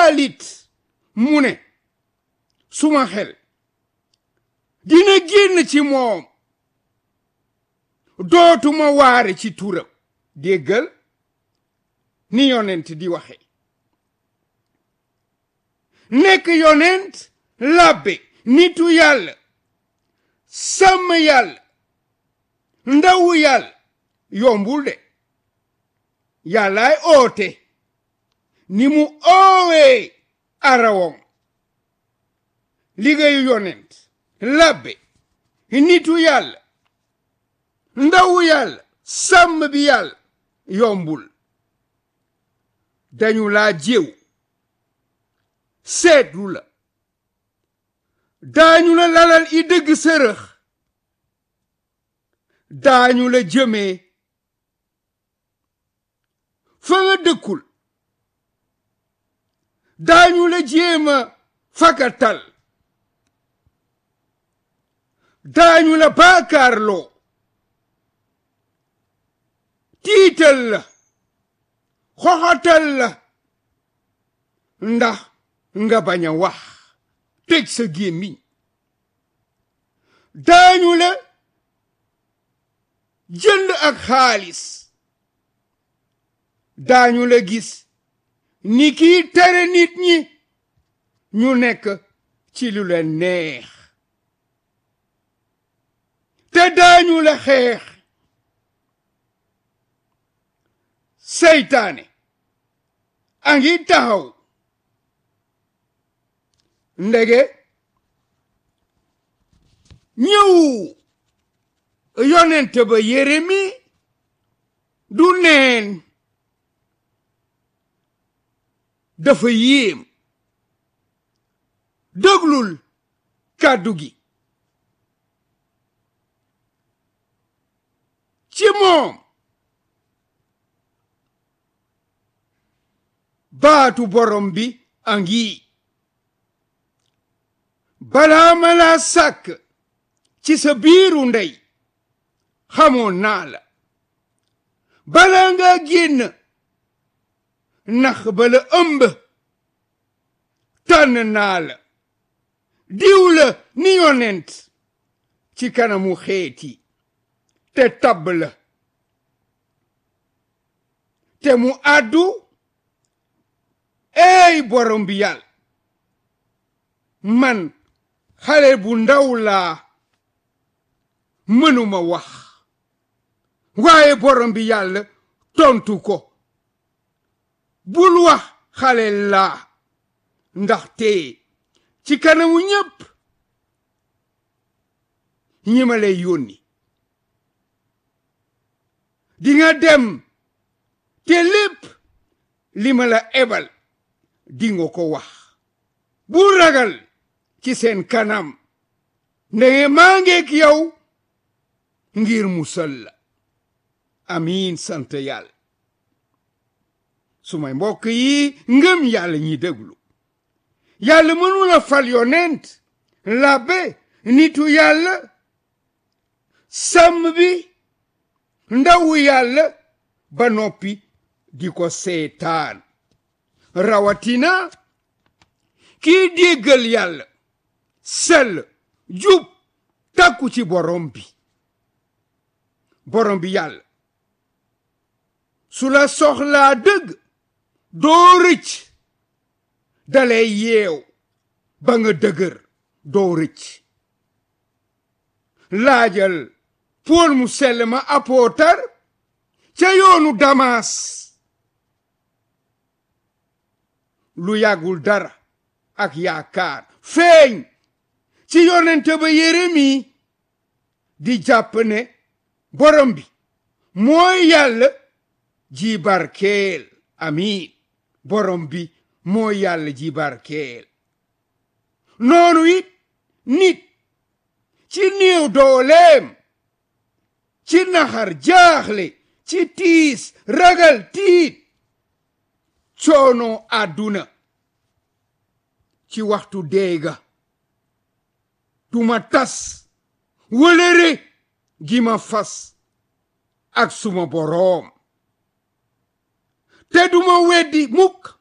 xaalit mu ne suma xel dina génn ci moom dootuma waare ci turam déggal ni yonent di waxe nekk yonent labbe nitu yàlla sàmm yàlla ndawu yàlla yombul de yàllaay oote ni mu oowee arawam liggéeyu yonent labbe nitu yàlla ndawu yàlla sàmm bi yàlla yombul dañu laa jéw seetlu la daañu la lalal i dëgg sërëx daañu la jëmee fa nga dëkkul daañu la jéema fakatal daañu la baakaarloo tiital la xoxatal la ndax nga bañ a wax tëj sa gémmiñ daañu la jënd ak xaalis daañu la gis ni kii tere nit ñi ñu nekk ci lu leen neex te daañu la xeex seytaane a ngi taxaw ndege ñëw yonent ba Yeremi du neen dafa yéem déglul kàddu gi ci moom baatu borom bi a ngi balaa ma laa sàkk ci sa biiru ndey xamoon naa la balaa nga génn nax bala ëmb tànn naa la diw la ni yonent ci kanamu xeeti te tabb la te mu àddu ey borom bi yàlla man xale bu ndaw laa mënuma wax waaye borom bi yàlla tontu ko bul wax xale laa ndaxte ci kanamu ñépp ñi ma lay yónni dinga dem te lépp li ma la ebal dinga ko wax bul ragal ci seen kanam ndege maa ngeek yow ngir musal la amiin sant yàlla sumay mbokk yi ngëm yàlla ñi déglu yàlla mënula fal yonent labbe nitu yàlla sàmm bi ndawu yàlla ba noppi di ko seetaan rawatina kii déggal yàlla sell jub takku ci borom bi borom bi yàlla su la soxlaa dëgg doo rëcc dalay yeew ba nga dëgër doo rëcc laajal pool mu sell ma apootar ca yoonu damas lu yàggul dara ak yaakaar feeñ ci yonente ba Yeremi di jàpp ne borom bi mooy yàlla ji barkeel amiin borom bi mooy yàlla ji barkeel noonu it nit ci néew dooleem ci naxar jaaxle ci tiis ragal tiit coono àdduna ci waxtu deega duma tas wëlëre gi ma fas ak suma boroom te duma weddi mukk